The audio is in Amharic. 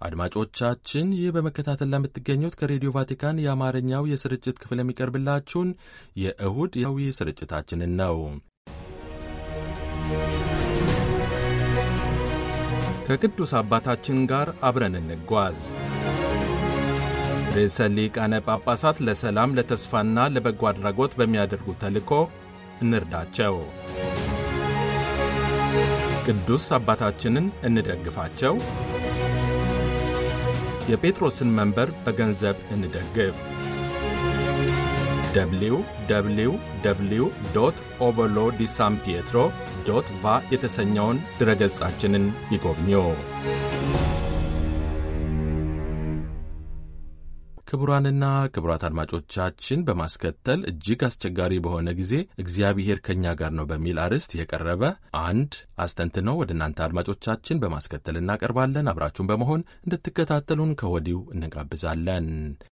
አድማጮቻችን ይህ በመከታተል ለምትገኙት ከሬዲዮ ቫቲካን የአማርኛው የስርጭት ክፍል የሚቀርብላችሁን የእሁድ ያዊ ስርጭታችንን ነው። ከቅዱስ አባታችን ጋር አብረን እንጓዝ። ርዕሰ ሊቃነ ጳጳሳት ለሰላም ለተስፋና ለበጎ አድራጎት በሚያደርጉት ተልእኮ እንርዳቸው። ቅዱስ አባታችንን እንደግፋቸው። የጴጥሮስን መንበር በገንዘብ እንደግፍ። ደብሊው ደብሊው ደብሊው ዶት ኦበሎ ዲ ሳን ፒየትሮ ዶት ቫ የተሰኘውን ድረገጻችንን ይጎብኙ። ክቡራንና ክቡራት አድማጮቻችን በማስከተል እጅግ አስቸጋሪ በሆነ ጊዜ እግዚአብሔር ከእኛ ጋር ነው በሚል አርዕስት የቀረበ አንድ አስተንትነው ወደ እናንተ አድማጮቻችን በማስከተል እናቀርባለን። አብራችሁን በመሆን እንድትከታተሉን ከወዲሁ እንጋብዛለን።